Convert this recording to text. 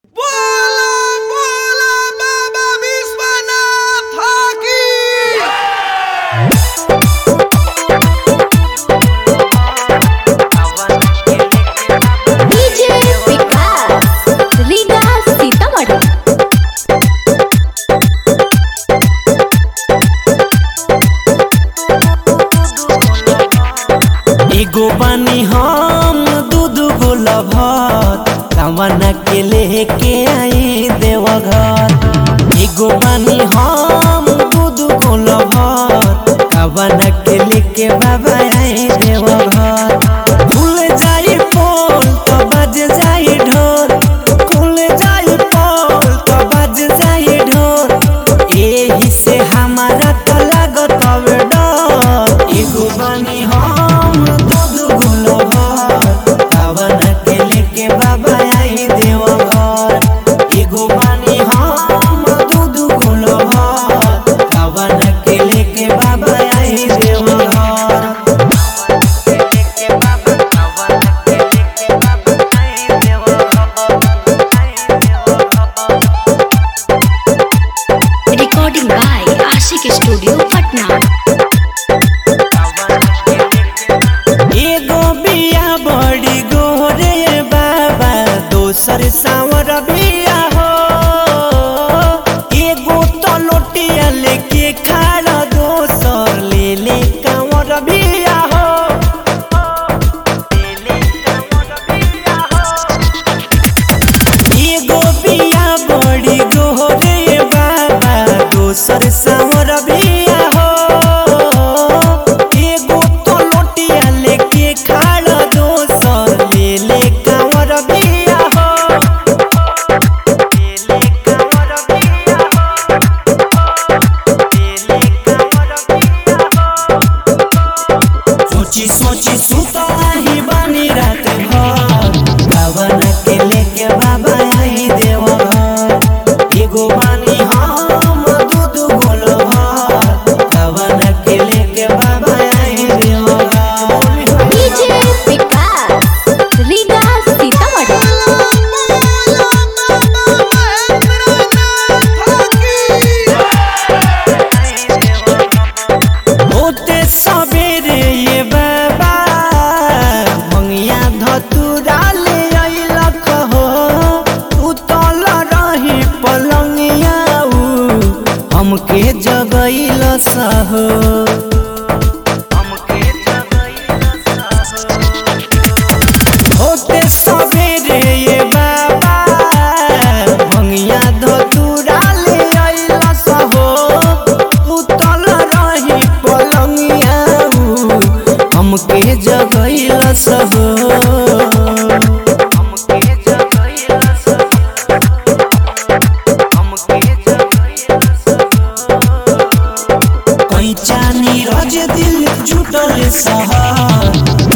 लेके आई देवघर एगो बानी हम दूध गोलभर कवन के लेके बाबा आई देवघर भूल जाई पोल तो बज जाई ढोल खुल जाई पोल तो बज जाई ढोल एही से हमारा तो लागत हवे डर एगो बानी हम दूध गोलभर कवन के लेके बाबा आई देवघर एगो बानी हम दूध गोलभर कवन के लेके बाबा आई Deoghar recording by Ashik Studio, Patna. एगो बिया बड़ी गोरे बाबा दोसर सावर बिया हो एगो तो लोटिया लेके खाड़ा दोसर ले ले कांवर बिया हो एगो बिया बड़ी गोरे बाबा दोसर सावर बिया हो एगो तो लोटिया लेके खाड़ा दोसर ले ले कांवर बिया हो ले ले कांवर बिया हो ले ले कांवर बिया हो सोची सोची सुतला ही बानी रात भर भवन के लेके बाबा आई देवघर एगो बानी हम दूध गोल भर भवन के लेके बाबा आई Deoghar DJ Vikas, Riga Sitamarhi. होते सबेरे ये बाबा मंगिया धतुरा ले अइलक हो उतल रही पलंगिया उ हमके जगैल सहो होते सबेरे ये बाबा मंगिया धतुरा ले अइल सहो उतल रही पलंगिया उ हमके जगैल सहो हमके जगैल सहो हमके जगैल सहो कैचा नीरज दिल जुटल सहा